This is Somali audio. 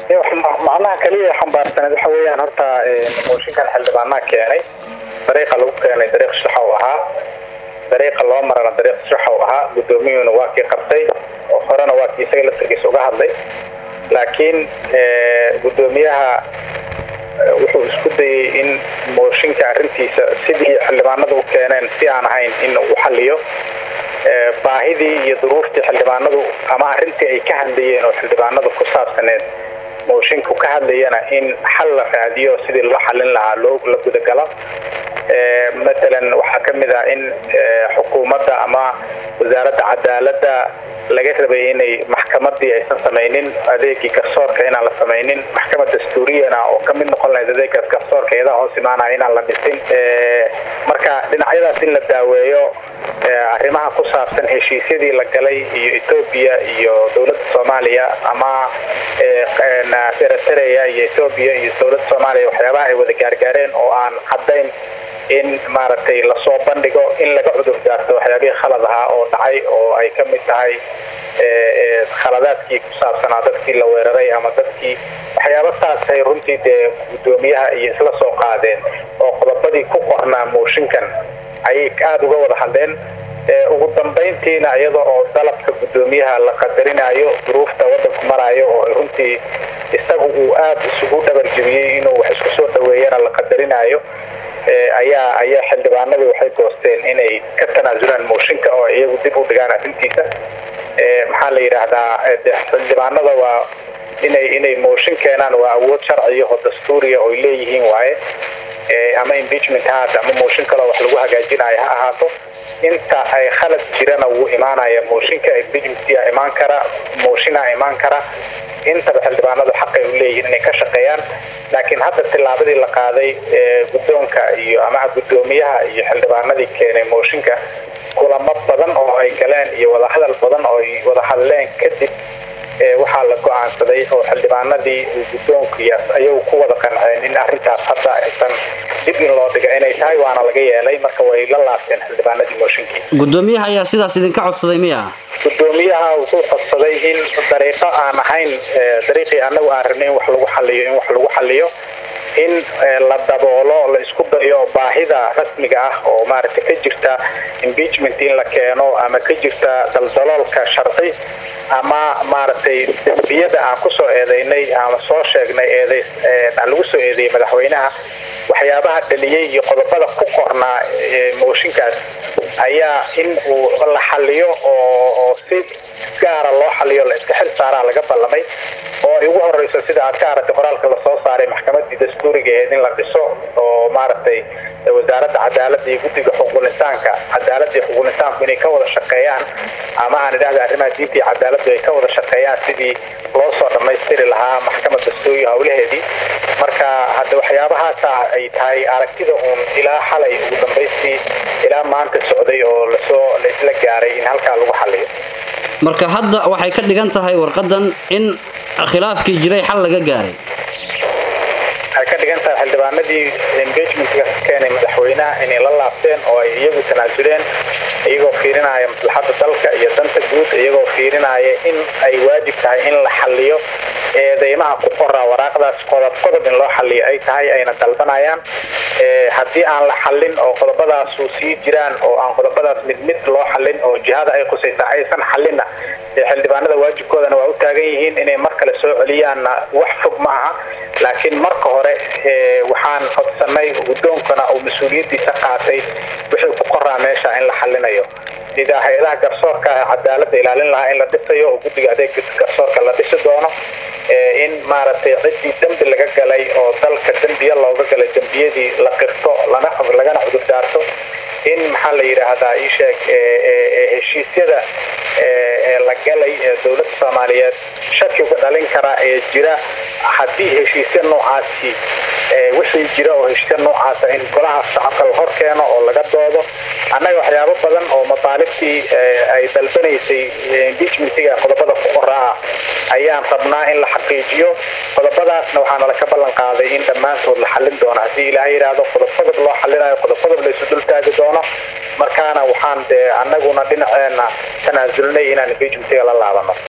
macnaha kaliya xambaarsaneed waxa weeyaan horta mooshinkan xildhibaanaha keenay dariiqa lagu keenay dariiq shaxow ahaa dariiqa loo marana dariiq shaxow ahaa guddoomiyuhuna waa kii qabtay oo horena waa kii isaga laftarkiisa uga hadlay laakiin guddoomiyaha wuxuu isku dayey in mooshinka arrintiisa sidii xildhibaanadu u keeneen si aan ahayn in u xaliyo baahidii iyo duruuftii xildhibaanadu ama arrintii ay ka hadlayeen oo xildhibaanadu ku saabsaneed moshinku ka hadlayana in xal la raadiyo sidii loo xalin lahaa loo la gudagalo matalan waxaa ka mid ah in xukuumadda ama wasaaradda cadaaladda laga rabay inay maxkamadii aysan samaynin adeegii garsoorka inaan la samaynin maxkamad dastuuriyana oo ka mid noqon lahayd adeegaas garsoorka eedaha hoos imaanaya inaan la dhisin marka dhinacyadaas in la daaweeyo arrimaha ku saabsan heshiisyadii la galay iyo etoobiya iyo dowladda soomaaliya ama eritrea iyo etoobiya iyo dowladda soomaaliya waxyaabaha ay wada gaargaareen oo aan caddayn in maaragtay lasoo bandhigo in laga cudur daarto waxyaabihii khalad ahaa oo dhacay oo ay ka mid tahay khaladaadkii ku saabsanaa dadkii la weeraray ama dadkii waxyaaba saasay runtii dee guddoomiyaha iyo isla soo qaadeen oo qodobadii ku qornaa mooshinkan ayay aada uga wada hadleen ugu dambayntiina iyada oo dalabka guddoomiyaha la qadarinayo duruufta waddanku maraayo oo runtii isagu uu aada isugu dhabarjebiyey inuu wax isku soo dhaweeyana la qadarinayo ayaa ayaa xildhibaanadii waxay goosteen inay ka tanaasulaan mooshinka oo iyagu dib u dhigaan arrintiisa maxaa la yidhaahdaa xildhibaanada waa inay inay mooshin keenaan waa awood sharciya oo dastuuriya oy leeyihiin waaye ama impeachment ha haata ama mooshin kaleo wax lagu hagaajinayo ha ahaato inta ay khalad jirana wuu imaanaya mooshinka impeachmentia imaan kara mooshinaa imaan kara intaba xildhibaanadu xaqay u leeyihiin inay ka shaqeeyaan laakiin hadda tillaabadii la qaaday guddoonka iyo ama guddoomiyaha iyo xildhibaanadii keenay mooshinka kulamo badan oo ay galeen iyo wadahadal badan oo ay wada hadleen kadib waxaa la go-aansaday oo xildhibaanadii guddoonkiias ayagu ku wada qanceen in arrintaas hadda aysan dib in loo dhiga inay tahay waana laga yeelay marka way la laabteen xildhibaanadii mooshinkii guddoomiyaha ayaa sidaas idinka codsaday miya guddoomiyaha wuxuu codsaday in dariiqo aan ahayn dariiqii anagu aan rabnay in wax lagu xaliyo in wax lagu xaliyo in la daboolo la isku dayo baahida rasmiga ah oo maaragtay ka jirta impeachment in la keeno ama ka jirta daldaloolka sharci ama maaragtay dembiyada aan kusoo eedeynay ama soo sheegnay eeday lagu soo eedeeyey madaxweynaha waxyaabaha dhaliyey iyo qodobada ku qornaa mooshinkaas ayaa in uu la xaliyo oo si gaara loo xaliyo la iska xil saaraa laga ballamay oo ay ugu horeyso sida aad ka aragtay qoraalka lasoo saaray maxkamadii dastuuriga aheyd in la dhiso oo maaragtay wasaaradda cadaaladda iyo guddiga xuquuqinsaanka cadaaladda iyo xuquuqinsaanku inay ka wada shaqeeyaan ama aan idhahda arrimaha diinta iyo cadaaladdu ay ka wada shaqeeyaan sidii loo soo dhammaystiri lahaa maxkamad dastuuriga howlaheedii marka hadda waxyaabahaasa ay tahay aragtida uun ilaa xalay ugu dambaystii ilaa maanta socday oo lasoo la isla gaaray in halkaa lagu xaliyo marka hadda waxay ka dhigan tahay warqadan in khilaafkii jiray xal laga gaaray waxay ka dhigan tahay xildhibaanadii impeachmentga ka keenay madaxweynaha inay la laabteen oo ay iyagu tanaasuleen iyagoo fiirinaya maslaxadda dalka iyo danta guud iyagoo fiirinaya in ay waajib tahay in la xaliyo eedeymaha ku qoraa waraaqdaas qodob qodob in loo xaliyo ay tahay ayna dalbanayaan haddii aan la xalin oo qodobadaasu sii jiraan oo aan qodobadaas mid mid loo xalin oo jihada ay khusaysa aysan xalinna xildhibaanada waajibkoodana waa u taagan yihiin inay mar kale soo celiyaanna wax fog ma aha laakiin marka hore waxaan codsanay guddoonkana uu mas-uuliyaddiisa qaatay wixii ku qoraa meesha in la xalinayo sida hay-adaha garsoorka cadaaladda ilaalin lahaa in la dhisayo oo guddiga adeega garsoorka la dhisi doono in maaragtay ciddii dembi laga galay oo dalka dembiya looga galay dembiyadii la qirto lana lagana cudur daarto in maxaa la yidhaahdaa ii sheeg heshiisyada la galay ee dowladda soomaaliyeed shakiga dhalin karaa ee jira haddii heshiisya noocaasi wixii jira oo heshiisya noocaasa in golaha shacabka la hor keeno oo laga doodo annaga waxyaabo badan oo mataalibtii ay dalbanaysay impeachmentiga qodobada ku qoraa ayaan rabnaa in la xaqiijiyo qodobadaasna waxaana laka ballan qaaday in dhammaantood la xallin doono haddii ilaaha yidhaahdo qodob qodob loo xallinayo qodob qodob la isu dul taagi doono markaana waxaan dee annaguna dhinaceena tanaasulnay inaan impeachmentiga la laabano